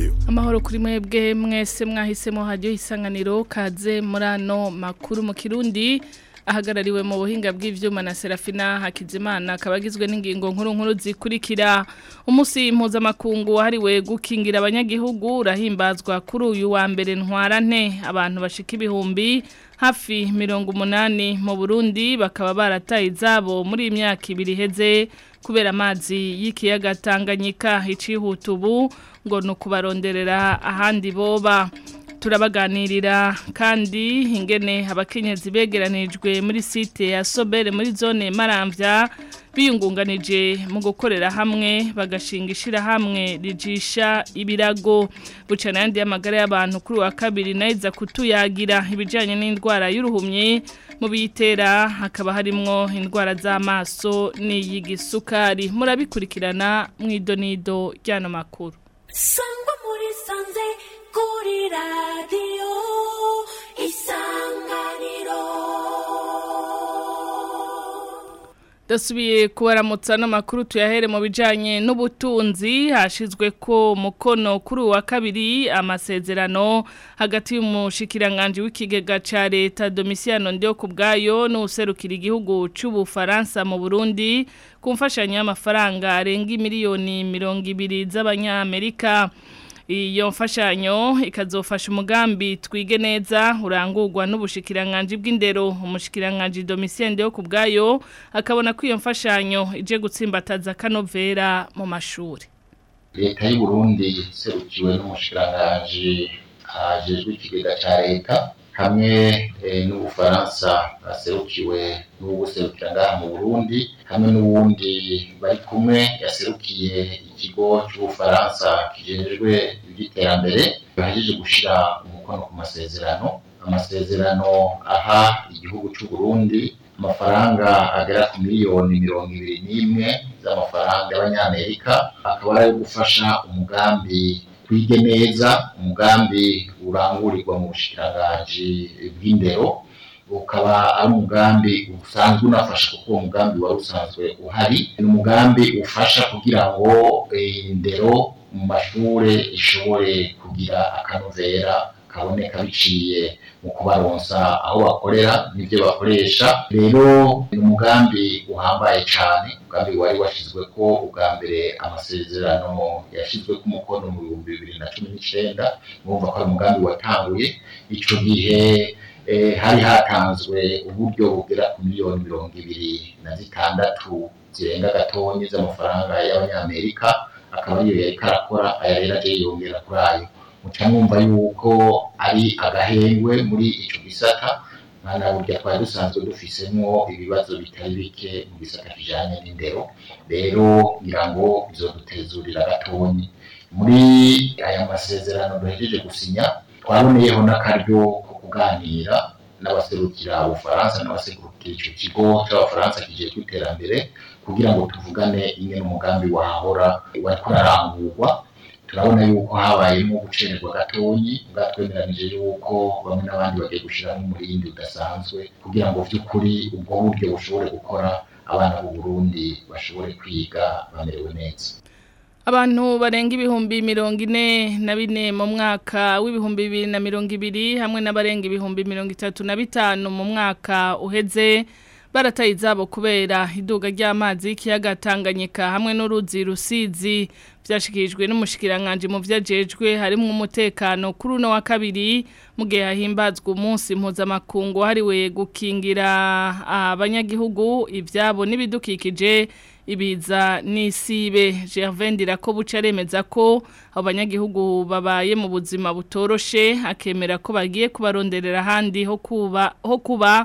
nayo amahoro kuri mwebwe mwese mwahisemo hajyo isanganiro kaze muri ano makuru mu kirundi ahagarariwe mu buhinga bw'ivyuma na Serafina Hakizimana kabagizwe n'ingingo nkuru nkuru zikurikira umunsi mpuzamakungu wahariwe gukingira abanyagihugu urahimbazwa kuri uyu wa mbere ntwarante abantu bashika ibihumbi hafi mirongo umunani mu Burundi bakaba barataye izabo muri imyaka ibiri heze kubera amazi y'ikiyaga Tanganyika icihuta ubu ngo nukubaronderera ahandi boba turabaganirira kandi ingene abakenyezi begeranijwe muri site ya Sobere muri zone Maramvya biyungunganije mu gukorera hamwe bagashinga ishirahamwe rijisha ibirago bucana yandi y'amagara y'abantu kuri wa kabiri nayiza kutuyagira ibijanye n'indwara y'uruhumye mu bitera hakaba harimwo indwara z'amaso n'iyigisukari murabikurikirana mw'idonido ryano makuru sangwa muri sanze kuri radiyo isanganiro dasubiye kubaramutsa n'amakuru tuyahere mu bijyanye n'ubutunzi hashyizwe ko mukono kuri uwa kabiri amasezerano hagati y'umushyikiranganje w'ikigega cya leta domisiyano ndiyo ku bwayo n'userukira igihugu cy'ubufaransa mu burundi ku mfashanyo y'amafaranga arenga miliyoni mirongo ibiri z'abanyamerika iyo mfashanyo ikazofasha umugambi twige neza urangurwa n'ubushikiranganje bw'indero umushikiranganje domisiyende yo ku bwayo akabona ko iyo mfashanyo ije gutsimbataza kanovera mu mashuri leta y'u Burundi serukiwe n'umushikiranganje hajejwe ikigega ca leta hamwe n'ubufaransa baserukiwe n'ubuserukira ngaha mu Burundi hamwe n'uwundi bari kumwe yaserukiye ikigo cy'ubufaransa kijejwe iby'iterambere bahejeje gushira umukono ku masezerano amasezerano aha igihugu cy'u Burundi amafaranga agera ku miliyoni mirongo ibiri n'imwe z'amafaranga y'abanyamerika akaba ari gufasha umugambi twige neza umugambi urangurirwa mu bushikiranganje bw'indero ukaba ari umugambi usanzwe unafasha kuko uwo mugambi wari usanzwe uhari ni umugambi ufasha kugira ngo indero mu mashure ishobore kugira akanovera kaboneka biciye mu kubaronsa aho bakorera n'ibyo bakoresha rero ni umugambi uhambaye cyane umugambi wari washyizwe ko ubwa mbere amasezerano yashyizwe ku mukono mu bihumbi bibiri na cumi n'icyenda mwumva ko ari umugambi watanguye icyo gihe hari hatanzwe uburyo bugera ku miliyoni mirongo ibiri na zitandatu zirenga gatonyi z'amafaranga y'abanyamerika akaba ariyo yari karakora aya rero agiye yongera kuri ayo muca mwumva yuko ari agahengwe muri icyo gisata mwana burya twari dusanzwe dufisemo ibibazo bitari bike mu gisata kijanye n'indero rero ngira ngo bizodutezurira gatonyi muri aya masezerano duhejeje gusinya twaboneyeho n'akaryo ko kuganira n'abaserukira ubufaransa n'abaserukira icyo kigo cy'abafaransa kijejwe iterambere kugira ngo tuvugane imwe n'umugambi wahahora wariko urarangurwa turabona yuko habayemo gucererwa gatonyi bwatwemeranije yuko bamwe n'abandi bagiye gushyiramo umurindi udasanzwe kugira ngo by'ukuri ubwo buryo bushobore gukora abana b'u Burundi bashobore kwiga bamerewe neza Abantu barenga ibihumbi mirongo ine na bine mu mwaka w'ibihumbi bibiri na mirongo ibiri hamwe n'abarenga ibihumbi mirongo itatu na bitanu mu mwaka uheze barataye izabo kubera iduga ry'amazi y'ikiyaga Tanganyika hamwe n'uruzi rusizi byashikirijwe n'umushikiranganje mu vyajejwe harimo umutekano kuri uno wa kabiri mu gihe hahimbazwa umunsi mpuzamakungu hariwe gukingira abanyagihugu ivyabo n'ibidukikije ibiza n'isibe Gervain Dirako buca aremeza ko abo banyagihugu babaye mu buzima butoroshe akemera ko bagiye kubaronderera ahandi ho kuba ho kuba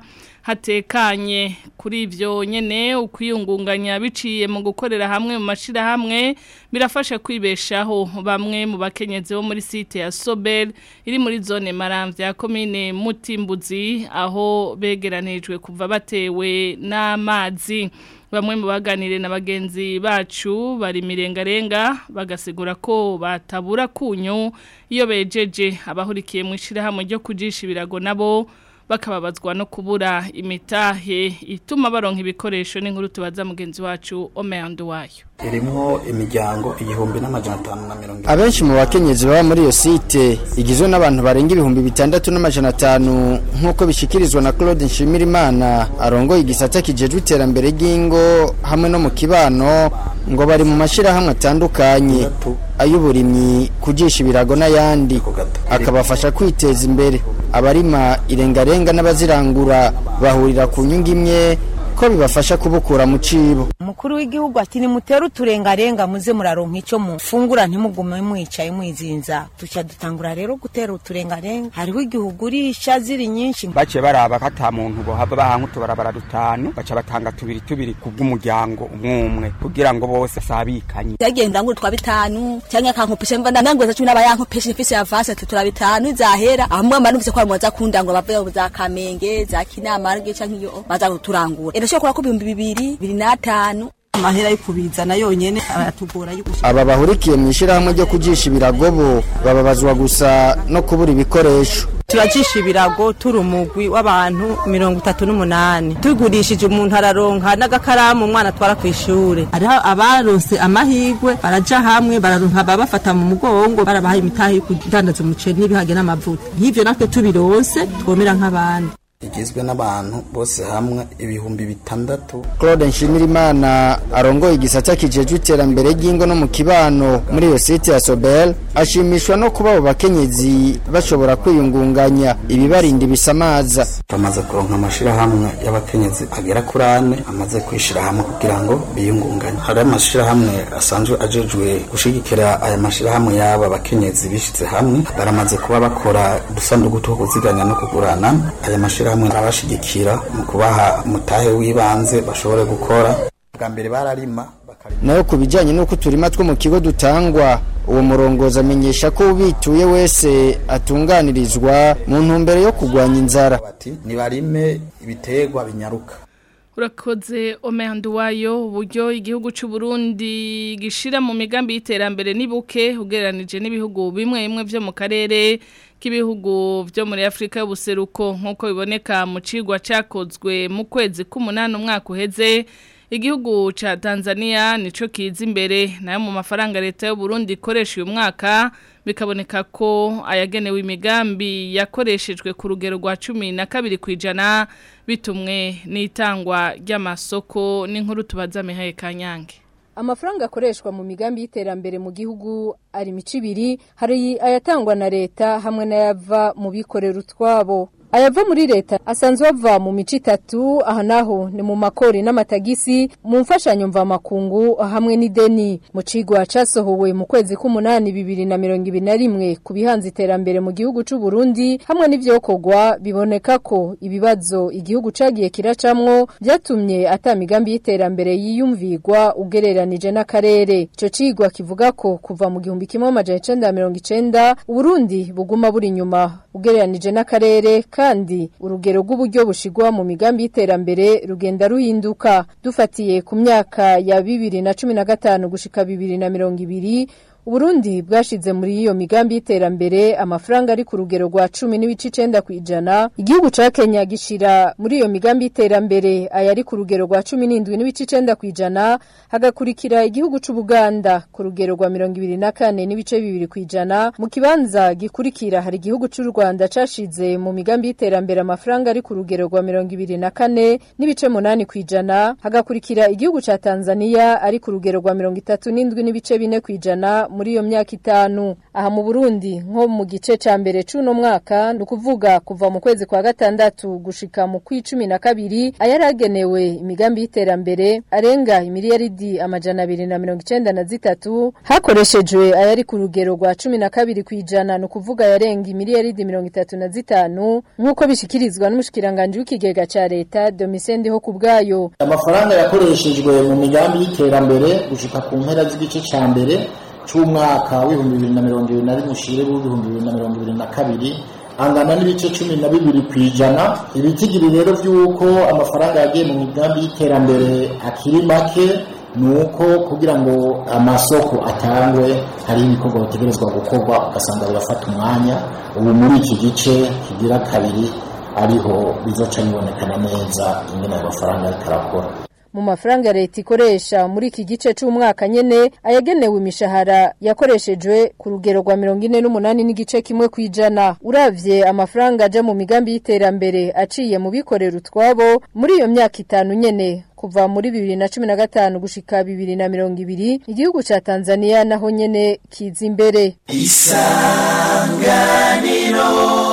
hatekanye kuri ivyo nyene ukwiyungunganya biciye mu gukorera hamwe mu mashira hamwe birafasha kwibeshaho bamwe mu bakenyezi bo muri site ya Sobel iri muri zone Maramvya commune Mutimbuzi aho begeranijwe kuva batewe n'amazi bamwe mu baganire na bagenzi bacu bari mirengarenga bagasigura ko batabura kunyu iyo bejeje abahurikiye mu ishirahamwe ryo kujisha ibirago nabo bakababazwa no kubura imitahe ituma baronka ibikoresho n'inkuru tubaza mugenzi wacu Omeando wayo irimwo imiryango igihumbi n'amajana atanu na mirongo ine abenshi mu bakenyezi baba muri iyo site igizwe n'abantu barenga ibihumbi bitandatu n'amajana atanu nk'uko bishikirizwa na Claude Nshimirimana arongoye igisata kijejwe iterambere ry'ingo hamwe no mu kibano ngo bari mu mashirahamwe atandukanye ay'uburimyi kujisha ibirago n'ayandi akabafasha kwiteza imbere abarima irengarenga n'abazirangura bahurira ku nyungu imwe ko bibafasha kubukura mu cibo umukuru w'igihugu ati nimutere uturengarenga muze muraronka ico mufungura ntimugume mwicaye mwizinza tuca dutangura rero gutera uturengarenga hariho igihugu urisha ziri nyinshi baciye baraba ko ata muntu bohava bahanka utubarabara dutanu baca batanga tubiri tubiri kubw'umuryango umwe umwe kugira ngo bose sabikanye yagenda ngo twa bitanu cyangwa akankopesha mva nangweza cumi n'abayankopesha ifise ya vase tutura bitanu zahera amwe manuvise ko bamuza kunda ngo bave za kamenge za kinamarge canke iyo baza kuturangura irashobora kuba ku bihumbi bibiri bibiri n'atanu amahera yo kubizana yonyene aratugora yo gushira aba bahurikiye mu ishyirahamwe ryo kujisha ibiragobo bababazwa gusa no kubura ibikoresho turajisha ibirago turi umugwi w'abantu mirongo itatu n'umunani tugurishije umuntu araronka n'agakaramu umwana atwara ku ishure hariho abaronse amahigwe baraja hamwe bararonka babafata mu mugongo barabahaye imitahe yo kudandaza umuceri n'ibihage n'amavuta nk'ivyo natwe tubironse twomera nk'abandi igizwe n'abantu bose hamwe ibihumbi bitandatu Claude Nshimirimana arongoye igisata kijejwe iterambere ry'ingo no mu kibano muri iyo site ya Sobel ashimishwa no kuba abo bakenyezi bashobora kwiyungunganya ibibarinda ibisamaza bamaze kuronka amashirahamwe y'abakenyezi agera kuri ane amaze kwishira hamwe kugira ngo biyungunganye hari amashirahamwe asanzwe ajejwe gushigikira aya mashirahamwe y'aba bakenyezi bishize hamwe baramaze kuba bakora udusanduku two kuziganya no kugurana aya mashirahamwe arabashigikira mu kubaha umutahe w'ibanze bashobore gukora bwa mbere bararima nayo ku bijyanye n'uko uturima two mu kigo dutangwa uwo murongozi amenyesha ko ubituye wese atunganirizwa mu ntumbero yo kurwanya inzara bati nibarime ibiterwa binyaruka urakoze omehandu wayo uburyo igihugu cy'u Burundi gishira mu migambi y'iterambere nibuke ugereranije n'ibihugu bimwe bimwe byo mu karere k'ibihugu byo muri Afrika y'ubuseruko nk'uko biboneka mu cigwa cyakozwe mu kwezi k'umunani umwaka uheze igihugu ca Tanzania nico kiza imbere nayo mu mafaranga leta y'u Burundi ikoresha uyu mwaka bikaboneka ko ayagenewe imigambi yakoreshejwe ku rugero rwa cumi na kabiri ku ijana bitumwe n'itangwa ry'amasoko n'inkuru tubaza Mihaye Kanyange amafaranga akoreshwa mu migambi y'iterambere mu gihugu ari mico ibiri hari ayatangwa na leta hamwe n'ayava mu bikorera utwabo ayava muri leta asanzwe ava mu mico itatu aha naho ni mu makori n'amatagisi mu mfashanyo mvamakungu hamwe n'ideni mu cigwa casohowe mu kwezi k'umunani bibiri na mirongo ibiri na rimwe ku bihanze iterambere mu gihugu c'u Burundi hamwe n'ivyokorwa biboneka ko ibibazo igihugu cagiye kiracamwo vyatumye ata migambi y'iterambere yiyumvigwa ugereranije n'akarere ico cigwa kivuga ko kuva mu gihumbi kimwe amajana icenda mirongo icenda Uburundi buguma buri inyuma ugereranije n'akarere kandi urugero rw'uburyo bushigwa mu migambi y'iterambere rugenda ruhinduka dufatiye ku myaka ya bibiri na cumi na gatanu gushika bibiri na mirongo ibiri Uburundi bwashize muri iyo migambi y'iterambere amafaranga ari ku rugero rwa 10 n'ibice 9 kwijana igihugu ca Kenya gishira muri iyo migambi y'iterambere ayari ku rugero rwa 17 n'ibice 9 kwijana hagakurikira igihugu c'u Buganda ku rugero rwa 24 n'ibice 2 kwijana mu kibanza gikurikira hari igihugu c'u Rwanda cashize mu migambi y'iterambere amafaranga ari ku rugero rwa 24 n'ibice 8 kwijana hagakurikira igihugu ca Tanzania ari ku rugero rwa 37 n'ibice 4 kwijana muri iyo myaka itanu aha mu Burundi nko mu gice ca mbere c'uno mwaka nukuvuga kuva mu kwezi kwa gatandatu gushika mu kwicumi na kabiri ayaragenewe imigambi y'iterambere arenga imiliyaridi amajana abiri na mirongo icenda na zitatu hakoreshejwe ayari ku rugero rwa cumi na kabiri kwijana nukuvuga yarenga imiliyaridi mirongo itatu na zitanu nk'uko bishikirizwa n'umushikiranganji w'ikigega ca leta Domitien ho kubwayo amafaranga yakoreshejwe mu migambi y'iterambere gushika ku mpera z'igice ca mbere c'umwaka w'ibihumbi bibiri na mirongo ibiri na rimwe ushire w'ibihumbi bibiri na mirongo ibiri na kabiri angana n'ibice cumi na bibiri ku ijana ibitigiri rero vy'uko amafaranga yagiye mu migambi y'iterambere akiri make ni uko kugira ngo amasoko atangwe hari ibikorwa bitegerezwa gukorwa ugasanga birafata umwanya ubu muri iki gice kigira kabiri ariho bizoca bibonekana neza ingene ayo mafaranga ariko arakora mu mafaranga leta ikoresha muri iki gice c'umwaka nyene ayagenewe imishahara yakoreshejwe ku rugero rwa mirongo ine n'umunani n'igice kimwe kw'ijana uravye amafaranga aja mu migambi y'iterambere aciye mu bikorera utwabo muri iyo myaka itanu nyene kuva muri bibiri na cumi na gatanu gushika bibiri na mirongo ibiri igihugu ca tanzania naho nyene kiza imbere isanganiro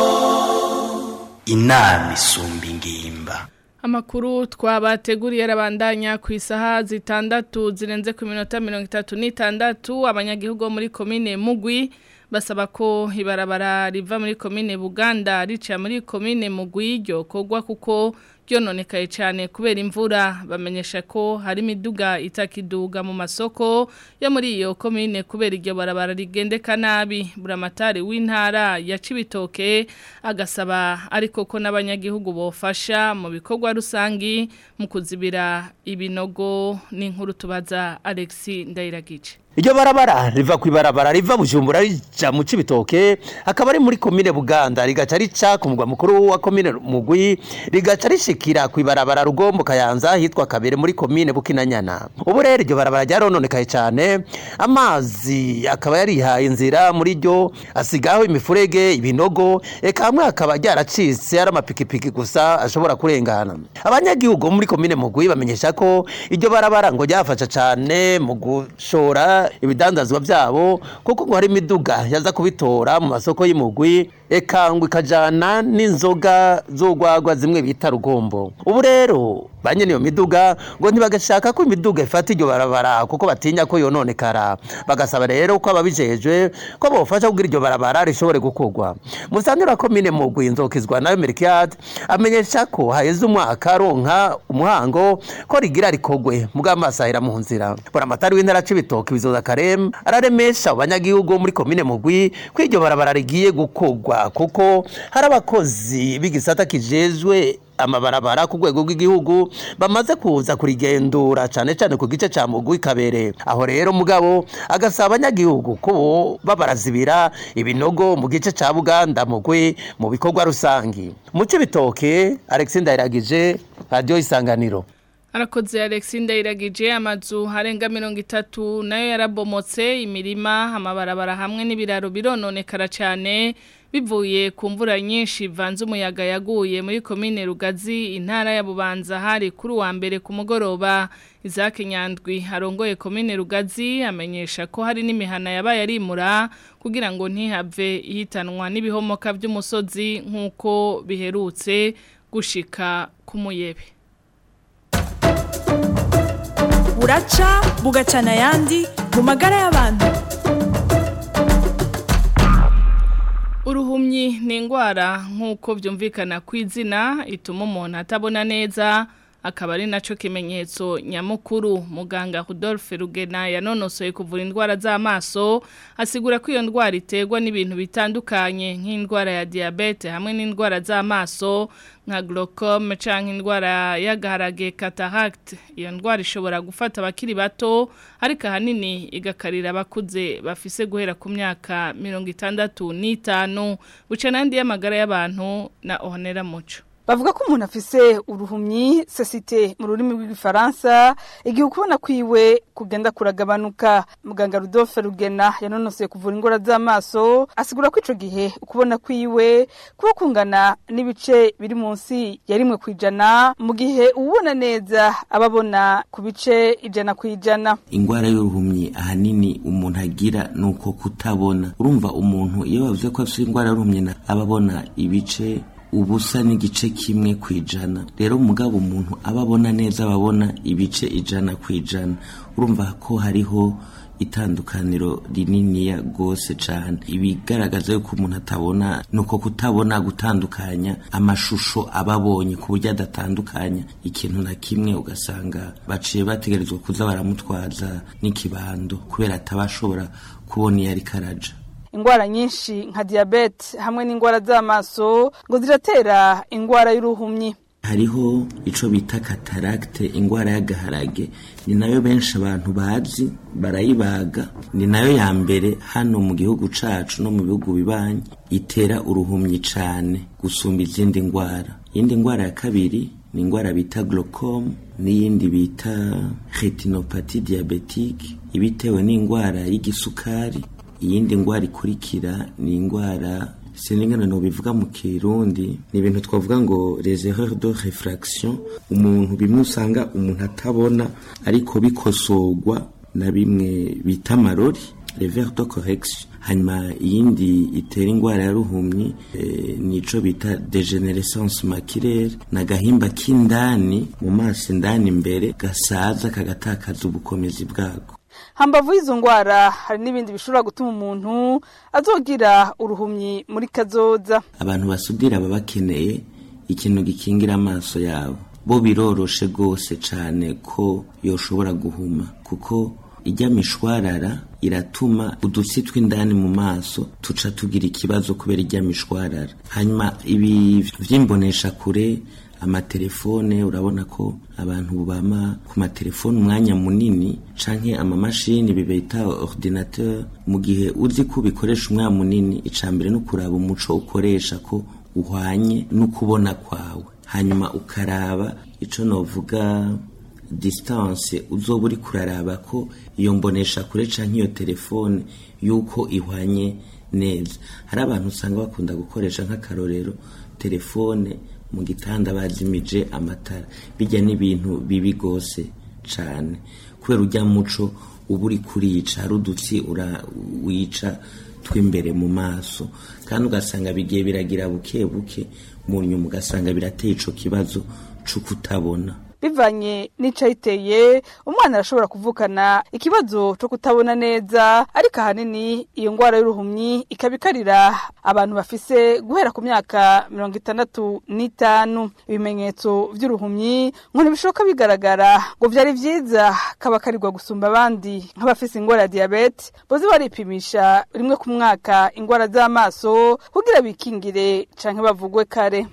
inama isumba ingimba Amakuru twabateguriye arabandanya ku isaha zitandatu zirenze ku minota mirongo itatu n'itandatu abanyagihugu bo muri komine Mugwi basaba ko ibarabara riva muri komine Buganda rica muri komine Mugwi ryo kogwa kuko ryononekaye cyane kubera imvura bamenyesha ko hari imiduga itakiduga mu masoko yo muri iyo komine kubera iryo barabara rigendeka nabi buramatari w'intara ya Cibitoke agasaba ariko ko n'abanyagihugu bofasha mu bikorwa rusangi mu kuzibira ibinogo n'inkuru tubaza Alexi Ndayiragice Iryo barabara riva ku ibarabara riva Bujumbura rija mu Cibitoke akaba ari muri komine Buganda rigaca rica ku mugwa mukuru wa komine Mugwi rigaca rishikira ku ibarabara Rugombo Kayanza hitwa Kabere muri komine Bukinanyana ubu rero iryo barabara ryarononekaye cyane amazi akaba yarihaye inzira muri ryo asigaho imifurege ibinogo eka hamwe akaba ryaracitse ari amapikipiki gusa ashobora kurengana abanyagihugu muri komine Mugwi bamenyesha ko iryo barabara ngo ryafasha cyane mu gushora ibidandazwa byabo kuko ngo hari imiduga yaza kubitora mu masoko y'imugwi eka ngo ikajana n'inzoga z'urwagwa zimwe bita rugombo ubu rero ba nyene iyo miduga ngo ntibagashaka ko imiduga ifata iryo barabara kuko batinya ko yononekara bagasaba rero ko ababijejwe ko bofasha kugira iryo barabara rishobore gukorwa musanira komine mugwi nzokizwa nayo Merkiad amenyesha ko haheze umwaka aronka umuhango ko rigira rikogwe mugamasahira mu nzira buramatari w'intara c'ibitoki bizoza karem araremesha abanyagihugu muri komine mugwi ko iryo barabara rigiye gukorwa kuko hari abakozi b'igisata kijejwe amabarabara ku rwego rw'igihugu bamaze kuza kurigendura cyane cyane ku gice cya mugwi kabere aho rero mugabo agasaba abanyagihugu ko bo babarazibira ibinogo mu gice cya buganda mugwi mu bikorwa rusangi mu bitoke alexi ndayiragije radiyo isanganiro Arakoze Alexi Ndayiragije amazu harenga mirongo itatu nayo yarabomotse imirima amabarabara hamwe n'ibiraro birononekara cyane bivuye ku mvura nyinshi vanze umuyaga yaguye muri komine Rugazi intara ya Bubanza hari kuri wa mbere ku mugoroba Isaac Nyandwi arongoye komine Rugazi amenyesha ko hari n'imihana yabaye arimura kugira ngo ntihave ihitanwa n'ibihomoka by'umusozi nk'uko biherutse gushika ku muyebe buraca bugacana ayandi mu magara y'abantu uruhumyi ni indwara nk'uko byumvikana ku izina ituma umuntu atabona neza akaba ari nacyo kimenyetso nyamukuru muganga Rudolphe Rugena yanonosoye kuvura indwara z'amaso asigura ko iyo ndwara iterwa n'ibintu bitandukanye nk'indwara ya diyabete hamwe n'indwara z'amaso nka glaucome cyangwa indwara y'agaharage cataract iyo ndwara ishobora gufata abakiri bato ariko ahanini igakarira abakuze bafise guhera ku myaka mirongo itandatu n'itanu buca n'andi y'amagara y'abantu na ohonera muco bavuga ko umuntu afise uruhumyi sosite mu rurimi rw'igifaransa igihe ukubona kwiwe kugenda kuragabanuka muganga Rudolphe Rugena yanonosoye kuvura indwara z'amaso asigura ko ico gihe ukubona kwiwe kuba kungana n'ibice biri munsi ya rimwe kwijana mu gihe ubona neza ababona ku bice ijana kwijana ingwara y'uruhumyi ahanini umuntu agira nuko kutabona urumva umuntu iyo bavuze ko afite ingwara y'uruhumyi ababona ibice ubusa n'igice kimwe ku ijana rero umugabo umuntu aba abona neza ababona ibice ijana ku ijana urumva ko hariho itandukaniro rininiya rwose cyane ibigaragaza yuko umuntu atabona ni uko kutabona gutandukanya amashusho aba abonye ku buryo adatandukanya ikintu na kimwe ugasanga baciye bategerezwa kuza baramutwaza n'ikibando kubera ataba ashobora kubona iyo ariko araja ingwara nyinshi nka diabete hamwe n'ingwara z'amaso ngo ziratera ingwara y'uruhumyi hariho ico bita kataragite ingwara y'agaharage ni nayo benshi abantu bazi barayibaga ni nayo ya mbere hano mu gihugu cacu no mu bihugu bibanyi itera uruhumyi cane gusumba izindi ngwara iyindi ngwara ya kabiri ni ingwara bita glaucome n'iyindi bita retinopathy diabetique ibitewe n'ingwara y'igisukari iyindi ngwara ikurikira ni ingwara siningana no bivuga mu kirundi ni ibintu twavuga ngo les erreurs de réfraction umuntu bimwe usanga umuntu atabona ariko bikosorwa na bimwe bita amarori les vers de correction hanyuma iyindi itera ingwara ya ruhumyi e, nico bita degenerescence maculaire na gahimba k'indani mu maso indani imbere gasaza kagatakaza ubukomezi bwako hambavu y'izo ngwara hari n'ibindi bishobora gutuma umuntu azogira uruhumyi muri kazoza abantu basudira baba bakeneye ikintu gikingira amaso yabo bo biroroshe rwose cyane ko yoshobora guhuma kuko ijya mishwarara iratuma udutsi tw'indani mu maso tuca tugira ikibazo kubera ijya mishwarara hanyuma ibi vy'imbonesha kure amatelefone urabona ko abantu bama ku matelefone umwanya munini canke amamashini bibeta ordinateur mu gihe uzi ko ubikoresha umwanya munini icambere no kuraba umuco ukoresha ko uhwanye no kubona kwawe hanyuma ukaraba ico novuga distance uzoba uri kuraraba ko iyo mbonesha kure canke iyo telefone yuko ihwanye neza hari abantu usanga bakunda gukoresha nk'akarorero telefone mu gitanda bazimije amatara bijya n'ibintu bibi gose cane kubera ujya muco uba uri kurica hari udutsi wica tw'imbere mu maso kandi ugasanga bigiye biragira buke buke mu nyuma ugasanga birateye ico kibazo co kutabona bivanye n'icayiteye umwana arashobora kuvukana ikibazo cyo kutabona neza ariko ahanini iyo ngwara y'uruhumyi ikaba ikarira abantu bafise guhera ku myaka mirongo itandatu n'itanu ibimenyetso vy'uruhumyi ngo ntibishoboka bigaragara ngo vyari vyiza kaba karirwa gusumba abandi nk'abafise ingwara ya diyabete boze baripimisha rimwe ku mwaka ingwara z'amaso kugira bikingire canke bavugwe kare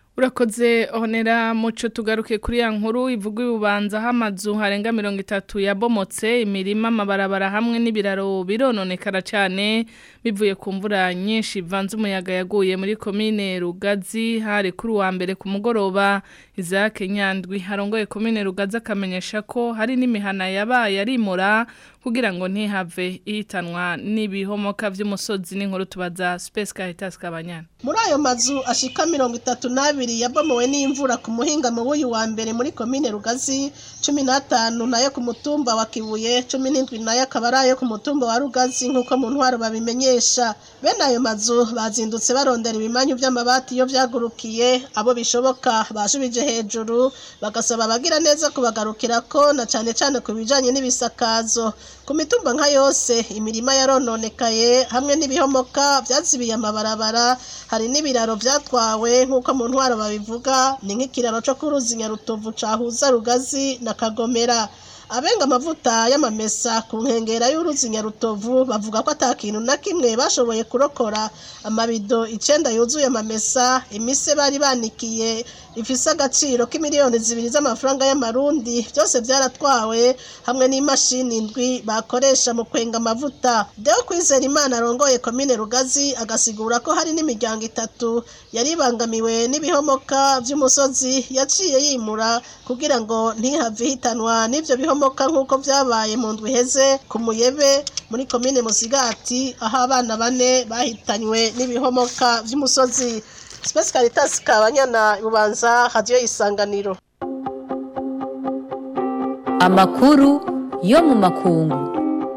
urakoze honera muco tugaruke kuri ya nkuru ivuga ibubanza aho amazu harenga mirongo itatu yabomotse imirima amabarabara hamwe n'ibiraro birononekara cyane bivuye ku mvura nyinshi ivanze umuyaga yaguye muri komine rugazi hari kuri uwa mbere ku mugoroba izake nyandwi harongoye komine rugazi akamenyesha ko hari n'imihana yabaye arimura kugira ngo ntihave ihitanwa n'ibihomoka by'umusozi n'inkuru tubaza Space Caritas Kabanyana muri ayo mazu ashika mirongo itatu n'abiri yabomowe n'imvura ku muhingamo w'uyu wa mbere muri komine rugazi cumi n'atanu nayo ku mutumba wa kibuye cumi n'indwi nayo akaba ari ayo ku mutumba wa rugazi nk'uko mu ntwaro babimenyesha bene ayo mazu bazindutse barondera ibimanyu by'amabati iyo byagurukiye abo bishoboka bashubije hejuru bagasaba abagira neza kubagarukira ko na cyane cyane ku bijyanye n'ibisakazo ku mitumba nka yose imirima yarononekaye hamwe n'ibihomoka byazibiye amabarabara hari n'ibiraro byatwawe nk'uko mu ntwaro babivuga ni nk'ikiraro cyo ku ruzi nyarutovu cahuza rugazi na kagomera abenga amavuta y'amamesa ku nkengera y'uruzi nyarutovu bavuga ko atakintu na kimwe bashoboye kurokora amabido icenda yuzuye amamesa imise bari banikiye ifise agaciro k'imiliyoni zibiri z'amafaranga y'amarundi byose byaratwawe hamwe n'imashini indwi bakoresha mu kwenga amavuta deo kwizera imana arongoye komine rugazi agasigura ko hari n'imiryango itatu yari ibangamiwe n'ibihomoka by'umusozi yaciye yimura kugira ngo ntihave hitanwa n'ibyo bihomoka nk'uko byabaye mu ndwi iheze ku muyebe muri komine musigati aho abana bane bahitanywe n'ibihomoka by'umusozi Space Caritas kabanyana bubanza radio isanganiro Amakuru yo mu makungu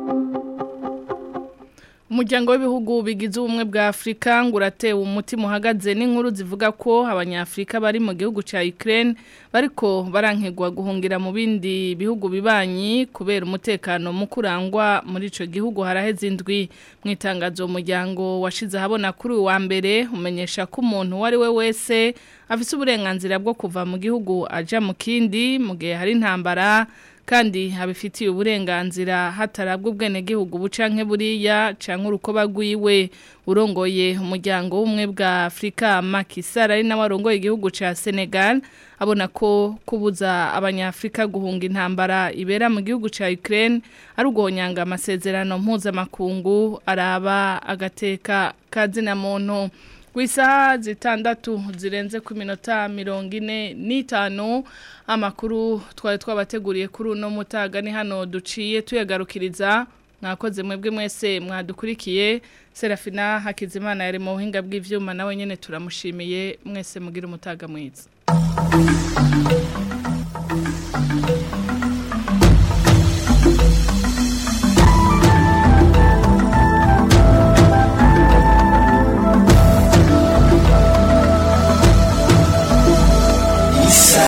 Umuryango w'ibihugu bigize ubumwe bwa Afrika ngo uratewe umutima uhagaze n'inkuru zivuga ko abanyafrika bari mu gihugu ca Ukraine bariko barankegwa guhungira mu bindi bihugu bibanyi kubera umutekano mu kurangwa muri ico gihugu haraheze indwi mu itangazo umuryango washize habona kuri uwa mbere umenyesha ko umuntu wari we wese afise uburenganzira bwo kuva mu gihugu aja mu kindi mu gihe hari intambara kandi abifitiye uburenganzira hatarabwa ubwenegihugu bucanke buriya canke urukoba rwiwe urongoye umuryango w'ubumwe bwa Afrika Macky Sall ari nawe arongoye igihugu ca Senegal abona ko kubuza abanyafrika guhunga intambara ibera mu gihugu ca Ukraine ari ugonyanga amasezerano mpuzamakungu araba agateka kazina muntu Kw'isaha zitandatu zirenze ku minota mirongo ine n'itanu amakuru twari twabateguriye kuri uno mutaga ni hano duciye tuyagarukiriza mwakoze mwebwe mwese mwadukurikiye Serafina Hakizimana yari mu buhinga bw'ivyuma nawe nyene turamushimiye mwese mugira umutaga mwiza